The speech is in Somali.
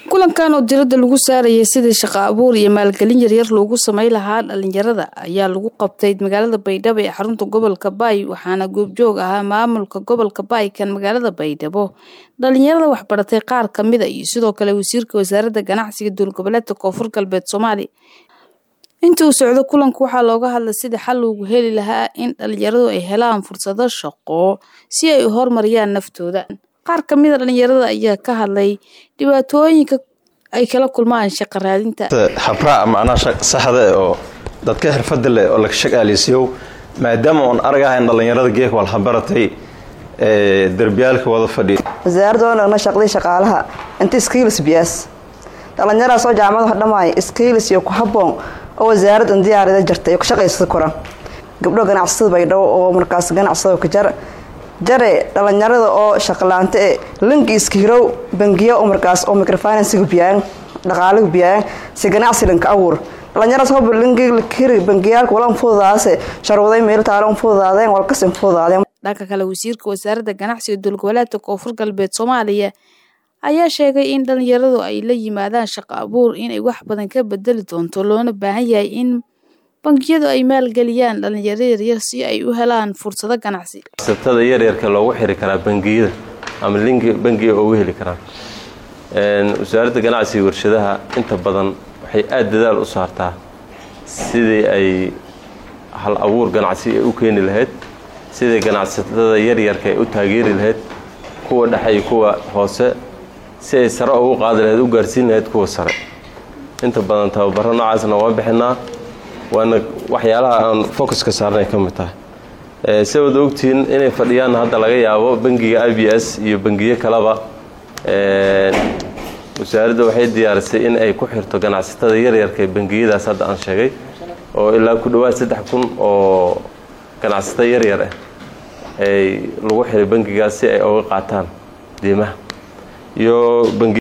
kulankan oo diradda lagu saarayay sidii shaqo abuur iyo maalgelin yaryar loogu samey lahaa dhalinyarada ayaa lagu qabtay magaalada baydhabo ee xarunta gobolka baay waxaana goobjoog ahaa maamulka gobolka baay kan magaalada baydhabo dhalinyarada waxbaratay qaar kamida iyo sidoo kale wasiirka wasaaradda ganacsiga dowlgoboleedka koonfur galbeed soomaaliya intii uu socdo kulanku waxaa looga hadlay sidii xal loogu heli lahaa in dhalinyaradu ay helaan fursado shaqo si ay u horumariyaan naftooda qaar kamida dhalinyarada ayaa ka hadlay dhibaatooyinka ay kala kulmaan shaqo raadinta habraac macnaha saxda oo dadka xirfada leh oo laga shaqaaleysiiyo maadaama oon aragahayn dhalinyarada geek walhabaratay derbiyaalka wada fadhiya wasaaradda oo nagna shaqday shaqaalaha inta skiilis biyaas dhalinyaradas oo jaamadaha dhammaaya skiilis iyo ku habboon oo wasaaradda diyaarida jirta iyo ku shaqaysada koran gabdho ganacsada baydhabo oo markaas ganacsado ka jar jare dhalinyarada oo shaqalaanta e linki iska hirow bangiya oo markaas oo microfinansiga biyaan dhaqaalaga biyaan si ganacsi linka abuur dhalinyaradas hoba linkiga hiri bangiyaalka walan fududaase sharwaday meel taalo fududaadeen walkasin fududaadeen dhanka kale wasiirka wasaaradda ganacsiga dowlgoboleedka koonfur galbeed soomaaliya ayaa sheegay in dhalinyaradu ay la yimaadaan shaqo abuur inay wax badan ka bedeli doonto loona baahan yahay in bangiyadu ay maalgeliyaan dhalinyaro yaryar si ay u helaan fursado ganacsi satada yaryarka loogu xiri karaa bangiyada ama linki bangiga ugu heli karaan wasaaradda ganacsiga warshadaha inta badan waxay aada dadaal u saartaa sidii ay hal abuur ganacsi ay u keeni lahayd sidii ganacsatada yaryarka ay u taageeri lahayd kuwa dhexe iyo kuwa hoose si ay sare ugu qaadi lahayd u gaarsiin lahayd kuwa sare inta badan tababaro noocaasna waa bixinaa waana waxyaalaha aan focuska saarnay ka mid tahay si wada ogtihiin inay fadhiyaan hadda laga yaabo bangiga i b s iyo bangiyo kaleba wasaaradda waxay diyaarisay in ay ku xirto ganacsatada yaryarka ee bangiyadaas hadda aan sheegay oo ilaa ku dhowaad saddex kun oo ganacsato yaryar ah ay lagu xiray bangigaas si ay uga qaataan diimaha iyo